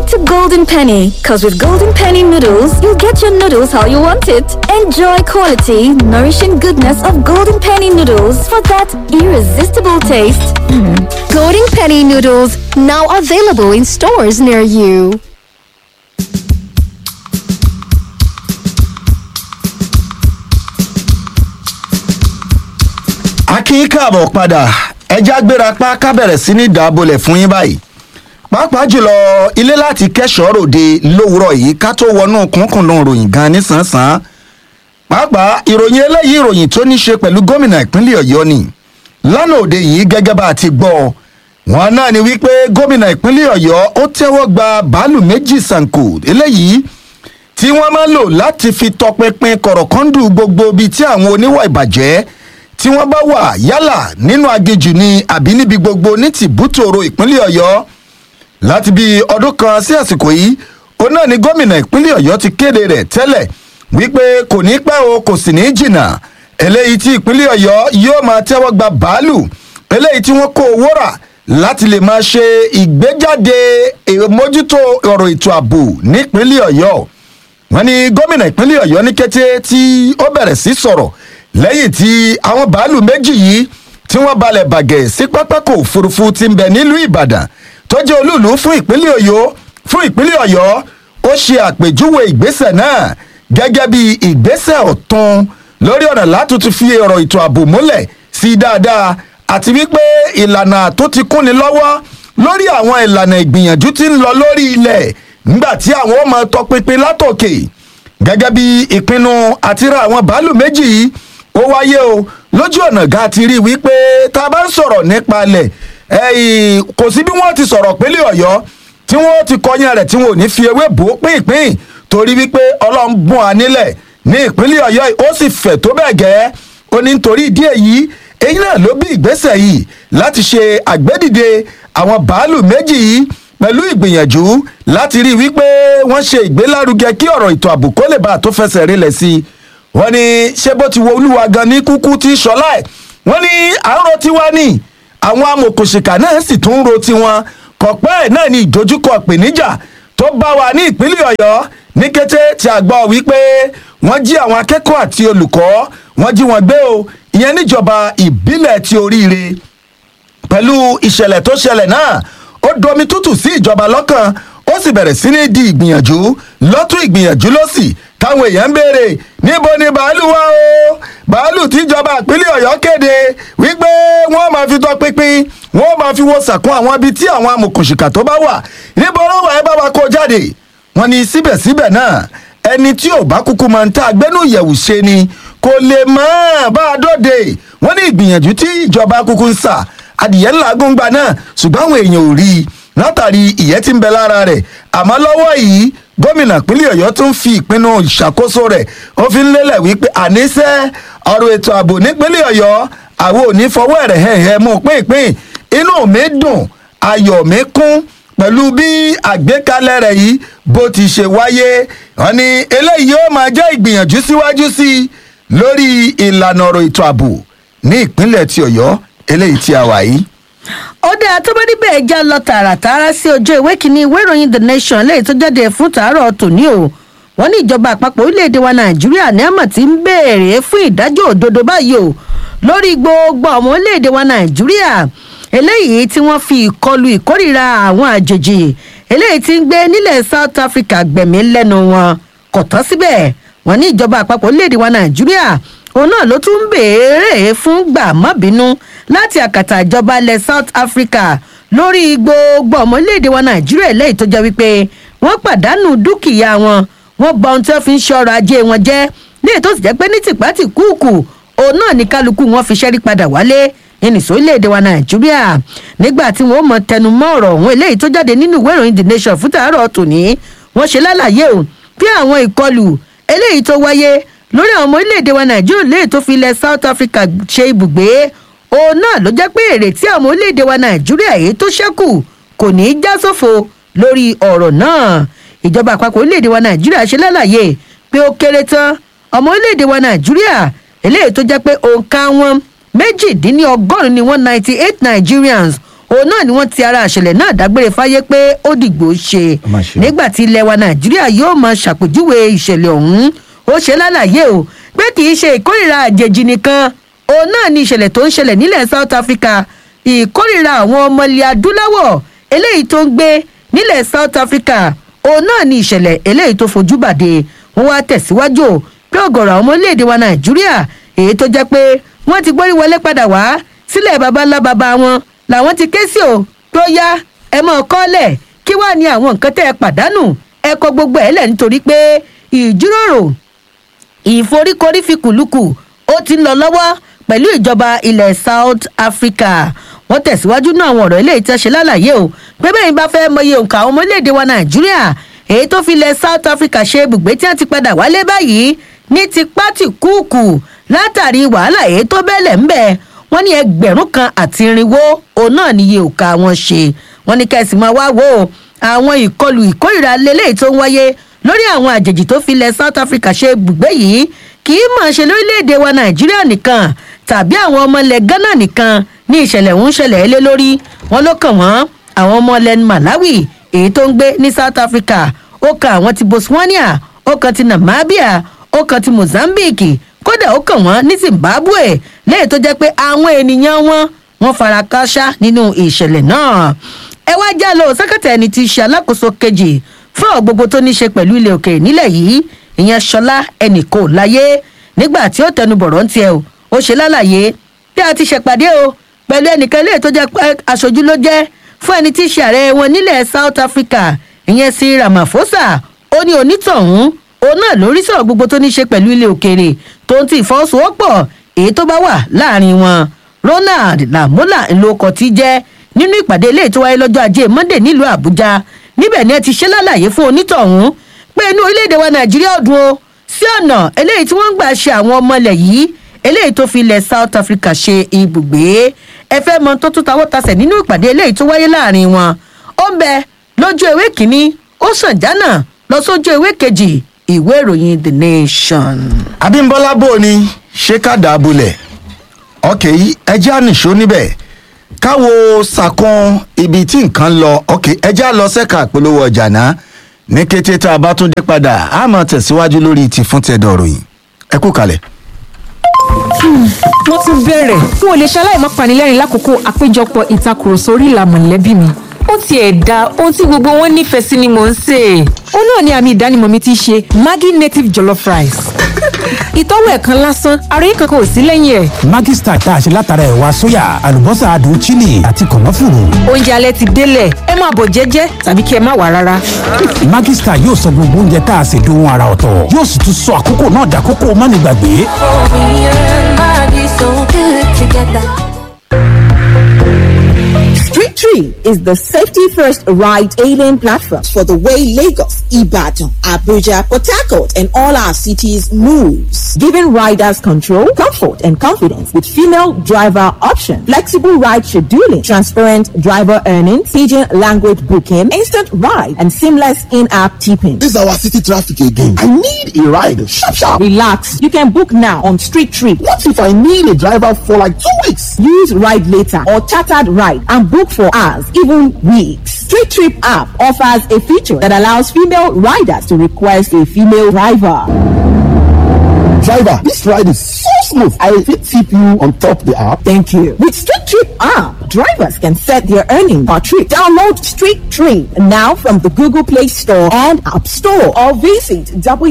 to Golden Penny, because with Golden Penny noodles, you'll get your noodles how you want it. Enjoy quality, nourishing goodness of Golden Penny noodles for that irresistible taste. Golden Penny noodles now available in stores near you. a kì í káàbọ̀ padà ẹja gbéra pa ká bẹ̀rẹ̀ sí ní dàbọ̀lẹ̀ fún yín báyìí pàápàá jùlọ ilé láti kẹ́sọ̀ọ́ ròde lówùrọ̀ yìí ká tó wọnú kúnkùndùn ròyìn gan nísànsán pàápàá ìròyìn eléyìí ìròyìn tó ní ṣe pẹ̀lú gómìnà ìpínlẹ̀ ọ̀yọ́ ni lánàá òde yìí gẹ́gẹ́ bá a ti gbọ́ wọn náà ni wípé gómìnà ìpínlẹ̀ ọ̀yọ́ ó tẹ́wọ́ gba bàálù méjì sànkò eléyìí tí wọ́n máa lò láti fi tọpinpin kọ̀rọ̀kọ́ndù gbogbo ibi tí àwọn oníwà ìbàjẹ́ tí wọ́n bá wà yálà nínú agejù ni àbí níbi gbogbo ní tìbútòrò ìpínlẹ̀ ọ̀yọ́ láti bí ọdún kan sí àsìkò yìí òun náà ni gómìnà ìpínlẹ̀ ọ̀yọ́ ti kéde rẹ̀ tẹ́lẹ̀ wípé kò ní pẹ́ o kò sì ní jìnnà eléyìí tí ìpínlẹ̀ ọ̀yọ́ yóò máa tẹ́wọ́ gba bàálù eléyìí tí wọ́n kó owó rà láti lè máa ṣe ìgbéjáde ìmójútó ọ̀rọ̀ ètò ààbò nípínlẹ̀ ọ̀yọ́ wọn ni gómìnà ìpínlẹ̀ ọ̀yọ́ ní kété tí ó bẹ̀rẹ̀ sí sọ̀rọ̀ lẹ́yìn tí àwọn bàálù méjì yìí tí wọ́n balẹ̀ bàgẹ́ sí pápákọ̀ òfurufú ti ń bẹ nílùú ìbàdàn tó jẹ́ olúùlú fún ìpínlẹ̀ ọ̀yọ́ fún ìpínlẹ̀ ọ̀yọ́ ó ṣe àpèjúwe ìgbésẹ̀ náà gẹ́gẹ́ bí ìgbésẹ̀ ọ̀tún lórí ọ̀nà látúntún fi ọ̀rọ̀ ètò ààbò múlẹ̀ sí dáadáa àti wípé ìlànà tó ti kúnni lọ́wọ́ lórí àwọn ìlànà ìgbìyànjú tí ń lọ lórí ilẹ̀ nígbà tí àwọn ọmọ tọpinpin látòkè gẹ́gẹ́ bí ìpinnu àti ra àwọn bàálù méjì yìí ó wáyé o lójú ọ̀nà ga ti rí wípé tá a bá ń sọ̀rọ̀ nípa ilẹ̀ kò sí bí wọ́n ti sọ̀rọ̀ pínlẹ̀ ọ̀yọ́ tí wọ́n ti kọyán rẹ̀ tí wọ́n ò ní fi ewé bò ó pínpín torí wípé ọlọ́run bùn á nílẹ̀ ní ìpínlẹ̀ ọ̀yọ́ ó sì fẹ̀ tó bẹ́ẹ̀ gẹ́ ó ní nítorí ìdí èyí èyí náà ló bí ìgbésẹ̀ yìí láti ṣe àgbédìde àwọn bàálù méjì yìí pẹ̀lú ìgbìyànjú láti rí wípé wọ́n ṣe ìgbélárugẹ kí ọ̀rọ̀ ètò ààbò kó lè bá a tó fẹsẹ̀ rinlẹ̀ sí i wọ́n ní ṣé bó ti wo olúwa gan ní kúkú tí sọlá ẹ̀ wọ́n ní àárọ̀ tiwa ní àwọn amòkòṣìkà náà sì tún ń ro tiwọn kọ̀pẹ́ ẹ̀ náà ní ìdojúkọ ìpèníjà tó bá wa ní ìpínlẹ̀ ọ̀yọ́ ní kété tí a gbọ́ wípé wọ́n jí àwọn akẹ́kọ̀ọ́ àti olùkọ́ wọ́n jí wọn gbé o ìyẹn níjọba ìbílẹ̀ ti oríire pẹ̀lú ìṣẹ̀lẹ̀ tó ṣẹlẹ̀ náà ó domi tútù sí ìjọba lọ́kàn ó sì bẹ̀rẹ̀ sí ní di ìgbìyànjú lọ́tún ìgbìyànjú lọ́sì táwọn èèyàn ń béèrè níbo ni bàálù wà o bàálù tíjọba ìpínlẹ̀ ọ̀yọ́ kéde wípé wọ́n máa fi tọ́ pínpín wọ́n máa fi wo sàkún àwọn ibi tí àwọn amòkùnṣìkà tó bá wà níbo ló wà ẹ bá wa kó jáde wọ́n ní síbẹ̀síbẹ̀ náà ẹni tí ò bá kúkú máa ń ta agbẹ́nú ìyẹ̀wù ṣe ni kò lè mọ́ bá a dọ́de wọ́n ní ìgbìyànjú tí ìjọba kúkú ń sà adìyẹ ńlá gbóngbà náà ṣùgbọ́n àwọn èèyàn ò rí i látàrí ìyẹ́ tí ń bẹ lára rẹ̀ àmọ́ lọ́wọ́ yìí gómìnà ìpínlẹ̀ ọ̀yọ́ tún fi ìpinnu ìṣàkóso rẹ̀ ó fi ń lélẹ̀ wípé àníṣe ọ̀rọ̀ ètò ààbò nípínlẹ̀ ọ̀yọ́ àwọn ò ní fọwọ́ ẹ̀rẹ̀ hẹ̀hẹ̀ mú pínpín inú mi dùn ayọ̀ mi kún pẹ̀lú bí àgbékalẹ̀ rẹ̀ yìí bó ti ṣe wáyé wọn ni eléyìí yóò máa jẹ́ ìgbìyànjú síwájú sí i lórí ìlànà ọ̀rọ̀ ètò ààbò ní ìpínlẹ̀ ti ọ̀yọ́ eléyìí tí a wà yìí ó dáa tó bá níbẹ̀ ẹ já lọ tààràtààrà sí ojú ìwé kínní ìwé ìròyìn the nation lẹ́yìn tó jáde fún tàárọ̀ tòní o wọ́n ní ìjọba àpapọ̀ orílẹ̀-èdè wa nàìjíríà ní àmọ̀ tí ń béèrè fún ìdájọ́ òdodo báyìí o lórí gbogbo ọmọ orílẹ̀-èdè wa nàìjíríà eléyìí tí wọ́n fi ìkọlù ìkórìíra àwọn àjèjì eléyìí tí ń gbé nílẹ̀ south africa gbẹ̀mí lẹ́nu wọn kò tán síbẹ̀ wọ́n ní ìjọba àpapọ̀ orílẹ̀-èdè wa nàìjíríà òun náà ló tún ń béèrè fún gbàmọ́bínú láti àkàtà ìjọba ilẹ̀ south africa lórí gbogbo ọmọ orílẹ̀-èdè wa nàìjíríà lẹ́yìn tó jẹ́ wípé wọ́n pàdánù dúkìá wọn wọ́n gba ohun tí wọ́n fi ń ṣe ọrọ̀ ajé wọn jẹ́ ní ètò sì jẹ́ pé ní tìpátì kúùkù òun náà ní kálukú wọn fi ṣẹ́rí padà wálé nínú orílẹ̀-èdè wa nàìjíríà nígbà tí wọ́n mọ tẹnu mọ́ ọ̀rọ̀ ọ̀hún eléyìí tó jáde nínú ìwé ìròyìn the nation fún tàárọ̀ tòní wọ́n ṣe lálàyé o bí àwọn ìkọlù eléyìí tó wáyé lórí àwọn ọmọ orílẹ̀-èdè wa nàìjíríà léè tó fi ilẹ̀ south africa ṣe ibùgbé òun náà ló jẹ́ pé èrè tí àwọn orílẹ̀-èdè wa nàìjíríà èyí tó ṣẹ́kù kò ní í já sófo lórí ọ̀rọ̀ náà ìjọba àpapọ̀ orílẹ̀-èdè wa nàìjíríà ṣe lálàyé pé ó kéré tán ọmọ orílẹ̀-èdè wa nàìjíríà eléyìí tó jẹ́ pé òǹkà wọn méjìdínlọ́gọ́rùn-ún ni one ninety eight nigerians òun náà ni wọ́n ti ara àṣẹlẹ̀ náà dágbére fáyé pé ó dìgbò ṣe Ó mà ṣe o. nígbà tí ilẹ̀ wa nàìjíríà yóò máa ṣàpèjúwe ìṣẹ̀lẹ̀ ọ̀hún ó ṣe lálàyé o pé kì í ṣe ìkórìíra àjèjì nìkan òun náà ni ìṣẹ̀lẹ̀ tó ń ṣẹlẹ̀ nílẹ̀ south africa ìkórìíra àwọn ọmọ ilẹ̀ adúláwọ̀ eléyìí tó ń gbé nílẹ̀ south africa òun náà ni ìṣẹ̀lẹ̀ eléyìí tó fojú bàdé wọn wá tẹ̀síwájú o pé ọ̀gọ̀rọ̀ àwọn ọmọ orílẹ̀-èdè wa nàìjíríà èyí tó jẹ́ pé wọ́n ti gbórí wọlé padà wá sílẹ̀ baba ńlá baba wọn làwọn ti ké sí o tó yá ẹ mọ̀ kọ́lẹ̀ kí wàá ní àwọn nǹkan tẹ́ ẹ pàdánù ẹ kọ gbogbo ẹ̀ lẹ̀ nítorí pé ìjíròrò ìforíkorí fi kùlùkù ó ti ń lọ lọ́wọ́ pẹ̀lú ìjọba ilẹ̀ south africa wọ́n tẹ̀síwájú náà àwọn ọ̀rọ̀ eléyìí tẹ́ ṣe lálàyé o pé bẹ́ẹ̀ ni bá fẹ́ mọyì òǹkà àwọn ọmọ orílẹ̀-èdè wa nàìjíríà èyí tó fi ilẹ̀ south africa ṣe ibùgbé tí wọ́n ti padà wálé báyìí ní ti pátì kúùkù látàrí wàhálà èyí tó bẹ́lẹ̀ ń bẹ̀ wọ́n ní ẹgbẹ̀rún kan àti irinwó òun náà níye òǹkà wọn ṣe wọ́n ní kẹ́sì máa wá wò ó àwọn ìkọlù ìkórìíra lélẹ́yìí tó ń wáyé lórí àwọn àjèjì tó fi ilẹ̀ south africa ṣe ibùgbé yìí kì í mọ̀ ṣe lórílẹ̀‐èdè wa nàìjíríà nìkan tàbí àwọn ọmọ ilẹ̀ ghana nìkan ní ìṣẹ̀lẹ̀ ń ṣẹlẹ̀ lé lórí wọn ló kàn wọ́n àwọn ọmọ ilẹ̀ malawi èyí tó ń gbé ní south africa ó kan àwọn ti botswana ó kan ti namibia ó kan ti mozambique kódà ó kàn wọ́n ní zimbabwe lẹ́yìn tó jẹ́ pé àwọn ènìyàn wọn wọ́n fara kááṣá nínú ìṣẹ̀lẹ̀ náà ẹ wá já lọ sẹ́kẹ̀tẹ̀ ẹni tí í ṣe alákòóso kejì fún ọ̀ gbogbo tó ní í ṣe pẹ̀lú ilẹ̀ òkèèrè nílẹ̀ yìí ìyẹn ṣọlá ẹnì kò láyé nígbà tí ó tẹnu bọ̀rọ̀ ń tiẹ̀ o ó ṣe lálàyé bí a ti ṣèpàdé o pẹ̀lú ẹnìkan ilé tó jẹ́ pé aṣojú ló jẹ́ fún ẹni tí í ṣe ààrẹ wọn nílẹ̀ south africa ìyẹn sí ramaphosa ó ní onítọ̀hún òun náà lórí sọ̀rọ̀ gbogbo tó ní í ṣe pẹ̀lú ilẹ̀ òkèèrè tó ń ti ìfọwọ́sowọ́pọ̀ èyí tó bá wà láàrin wọn ronald lamola ńlọkọ tí jẹ́ nínú ìpàdé ilé tó wáyé lọ́jọ́ ajé monday nílùú àbújá níbẹ̀ ni ẹ ti ṣe lálàyé fún onítọ̀hún pé inú orílẹ̀-èdè wa nàìjíríà ọdún o sí ọ̀nà eléyìí tí wọ́n ń gbà ṣe àwọn ọmọ ilẹ̀ yìí eléyìí tó fi ilẹ̀ south africa ṣe ibùgbé ẹ fẹ́ mọ tó tún tawọ́ tasẹ̀ nínú ìpàdé eléyìí tó wáyé láàrin wọn ó ń bẹ lójú ewé kínní ó sàn jánà lọ sójú ewé kejì ìwé ìròyìn the nation. abimbola bò ní ṣé ká dà á bulẹ̀ ọkẹ́ yìí ẹjẹ́ ànìṣó níbẹ̀ káwo sàkún ibi tí nǹkan lọ ọkẹ́ ẹjẹ́ á lọ sẹ́ka àpolówó ọjà náà ní kété tá a bá tún dé padà a máa tẹ̀síwájú lórí ti fún tẹ̀dọ̀ ròyìn ẹ kú kalẹ̀. wọ́n tún bẹ̀rẹ̀ n ò lè ṣaláì má panilẹ́rìn lákòókò àpéjọpọ̀ ìtakùrọ̀sọ orí ìlà mọ̀lẹ́bí mi ó tiẹ̀ da ohun tí gbogbo wọn nífẹ̀ẹ́ sí ni mò ń sè é. ó náà ni àmì ìdánimọ̀ mi ti ṣe maggi native jollof rice. ìtọ́wò ẹ̀kan lásán àròyé kankan ò sí lẹ́yìn ẹ̀. Maggi Star tá a ṣe látara ẹ̀wà sóyà àlùbọ́sà adùn chili àti kànáfùrù. oúnjẹ alẹ́ ti délẹ̀ ẹ máa bọ̀ jẹ́jẹ́ tàbí kí ẹ má wà rárá. Maggi Star yóò sọ gbogbo oúnjẹ tá a ṣe dohun ara ọ̀tọ̀ yóò sì tún sọ àkókò náà dàkókò mánigbàgbé. Street Tree is the safety first ride hailing platform for the way Lagos, Ibadan, Abuja, Port Harcourt, and all our cities moves, giving riders control, comfort, and confidence with female driver option, flexible ride scheduling, transparent driver earnings, pidgin language booking, instant ride, and seamless in-app tipping. This is our city traffic again. I need a ride. Sharp, sharp. Relax, you can book now on Street Tree. What if I need a driver for like two weeks? Use Ride Later or Chartered Ride and book for hours, even weeks. Street Trip app offers a feature that allows female riders to request a female driver. Driver, this ride is so smooth. I fit tip you on top the app. Thank you. With Street Trip app, drivers can set their earning per trip. Download Street Trip now from the Google Play Store and App Store or visit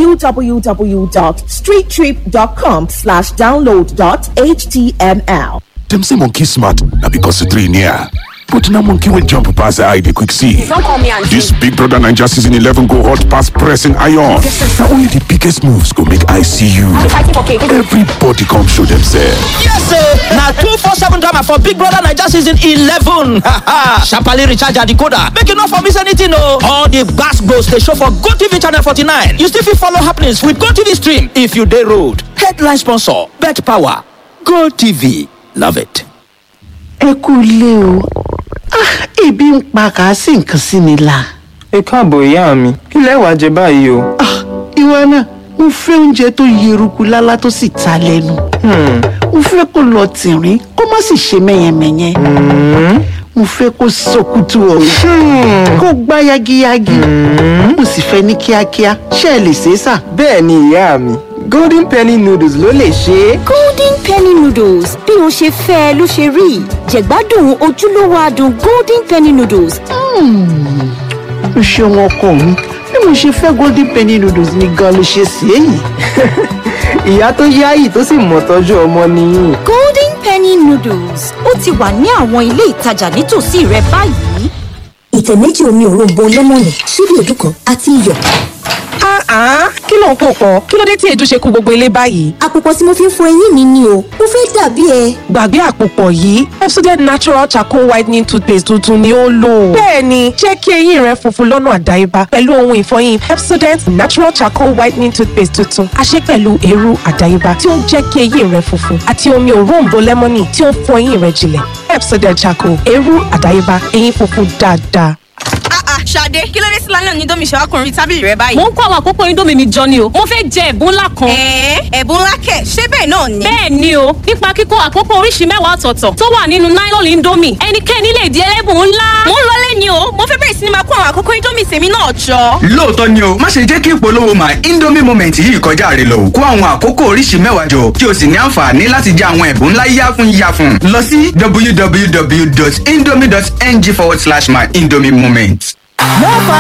www.streettrip.com slash download dot html. Dem say monkey smart na because the three near. But now monkey will jump past the eye they quick see. This Big Brother Ninja season 11 go hot past pressing iron. Now only the biggest moves go make I see you. Everybody come show themselves. Yes, sir. Now two four seven drama for Big Brother Niger season eleven. Sharply recharge your decoder. Make you not for miss anything, no. All the gas goes they show for Go TV channel forty nine. You still fit follow happenings with Go TV stream if you day road. Headline sponsor: Bet Power. Go TV. Love it. ẹ kú ilé o Ah, ebi ń pa kà á sí nǹkan sí mi la. ẹ káàbọ̀ ìyá mi kí lẹ wàá jẹ báyìí o. Ah, ìwọ náà mo fẹ́ oúnjẹ tó yeruku lálá tó sì ta lẹ́nu. mo fẹ́ kó lọ tìrín kó má sì ṣe mẹ́yẹmẹ́yẹ. mo fẹ́ kó sọkútù ọ̀hún kó gbá yagiyagi mo sì fẹ́ ní kíákíá ṣé ẹ lè ṣe é sà. bẹ́ẹ̀ ni ìyá mi golden penny noodles ló lè ṣe é. golden penny noodles bí o ṣe fẹ́ ẹ ló ṣe rí jẹ̀gbádùn ojúlówó adùn golden penny noodles. o ṣeun ọkọ mi bí mo ṣe fẹ́ golden penny noodles ni gan ló ṣe sí èyí. ìyá tó yáyì tó sì mọ̀ tọ́jú ọmọ nìyí. golden penny noodles ó ti wà ní àwọn ilé ìtajà nítòsí rẹ báyìí. ìtẹ̀ méjì omi òróǹbó lẹ́mọ̀nì ṣíbí èédú kan àti iyọ̀. Ah, kí ló ń pò pọ̀? Kí ló dé tí èédú ṣe kú gbogbo ilé báyìí? àpòpọ̀ tí mo fi ń fọ eyín mi ni o mo fẹ́ dàbí ẹ. Gbàgbé àpòpọ̀ yìí, Pepsodent Natural Charcoal Whitening Toothpaste tuntun ni ó lò. Bẹ́ẹ̀ni, jẹ́ kí eyín rẹ funfun lọ́nà àdáyébá pẹ̀lú ohun ìfọyín Pepsodent Natural Charcoal Whitening Toothpaste tuntun. A ṣe pẹ̀lú eérú àdáyébá tí ó ń jẹ́ kí eyín rẹ funfun àti omi òróǹbó lẹ́mọ́nì tí ó ń fọ eyín rẹ jinlẹ̀. Pepsodent Charcoal, eérú àdáyébá, eyín funfun dáadáa. Ṣadé kí ló dé sí lálẹ́ òní domi ṣàwákùnrin tábìlì rẹ báyìí. mo ń kó àwọn àkókò indomie mi jọ ni o mo fẹ́ jẹ ẹ̀bùn ńlá kan. ẹ̀ẹ́ ẹ̀bùn ńlá kẹ̀ ṣé bẹ́ẹ̀ náà ni. bẹ́ẹ̀ ni o nípa kíkó àkókò oríṣi mẹ́wàá ọ̀tọ̀ọ̀tọ̀ tó wà nínú nylon indomie ẹnikẹ́ni lè di ẹlẹ́bùn ńlá. mo ń lọlé ni o mo fẹ́ bẹ̀rẹ̀ sí ni máa kó àwọn àkókò indomie tèmi náà jọ. lóòótọ́ ni o má ṣe jẹ́ kí ìpolówó my indomie moment yìí kọjá rẹ lọ kó àwọn àkókò oríṣi mẹ́wàá jọ kí o sì ní àǹfààní láti jẹ àwọn ẹ̀bùn ńlá yáfun yáfun lọ sí www.indomie.ng forward slash my indomie moment.